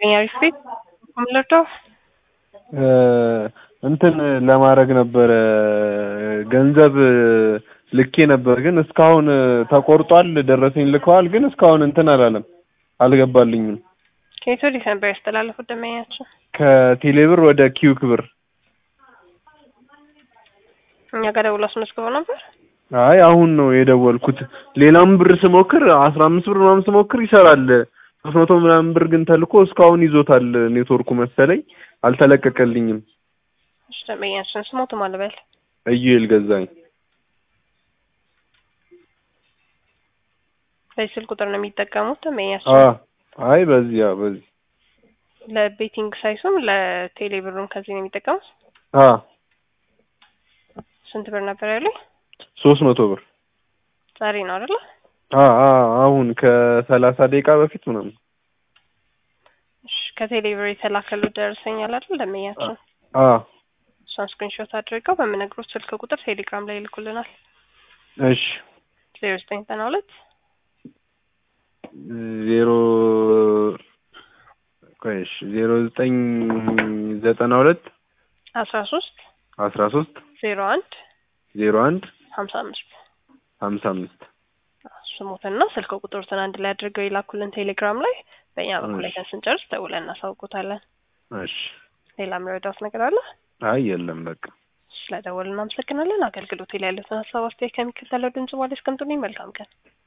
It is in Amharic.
አሪፍ ቤት ምልርዳው እንትን ለማድረግ ነበረ ገንዘብ ልኬ ነበር፣ ግን እስካሁን ተቆርጧል። ደረሰኝ ልከዋል፣ ግን እስካሁን እንትን አላለም፣ አልገባልኝም። ከየት ወዴት ነበር ያስተላለፉት ደንበኛችን? ከቴሌብር ወደ ኪዩክ ብር። እኛ ጋር ደውሎ አስመዝግበው ነበር። አይ አሁን ነው የደወልኩት። ሌላም ብር ስሞክር አስራ አምስት ብር ምናምን ስሞክር ይሰራል። ሶስት መቶ ምናምን ብር ግን ተልኮ እስካሁን ይዞታል ኔትወርኩ መሰለኝ፣ አልተለቀቀልኝም። እሺ ደንበኛችን ስሞቱ ማልበል እዩኤል ገዛኝ። በዚህ ስልክ ቁጥር ነው የሚጠቀሙት አ ደንበኛችን። አይ በዚህ ያ በዚህ ለቤቲንግ ሳይሱም ለቴሌ ብሩም ከዚህ ነው የሚጠቀሙት። አ ስንት ብር ነበር ያሉኝ? ሶስት መቶ ብር ዛሬ ነው አይደለ? አ አ አሁን ከሰላሳ ደቂቃ በፊት ምናምን እሺ ከቴሌ ብር የተላከሉት ደርሰኛል አይደል ደንበኛችን? አ እሷን ስክሪንሾት አድርገው በምነግሮት ስልክ ቁጥር ቴሌግራም ላይ ይልኩልናል። እሺ ዜሮ ዘጠኝ ዘጠና ሁለት ዜሮ ቆይ እሺ ዜሮ ዘጠኝ ዘጠና ሁለት አስራ ሶስት አስራ ሶስት ዜሮ አንድ ዜሮ አንድ ሀምሳ አምስት ሀምሳ አምስት ስሙትና ስልክ ቁጥሩትን አንድ ላይ አድርገው ይላኩልን ቴሌግራም ላይ። በእኛ በኩል ላይ ስንጨርስ ደውለን እናሳውቁታለን። እሺ ሌላ የሚረዳት ነገር አለ? አይ የለም በቃ ስለደወልን እናመሰግናለን። አገልግሎት ላይ ያሉትን ሀሳብ አስተያየት ከሚከተለው ድምጽ በኋላ እስከምጡልኝ መልካም ቀን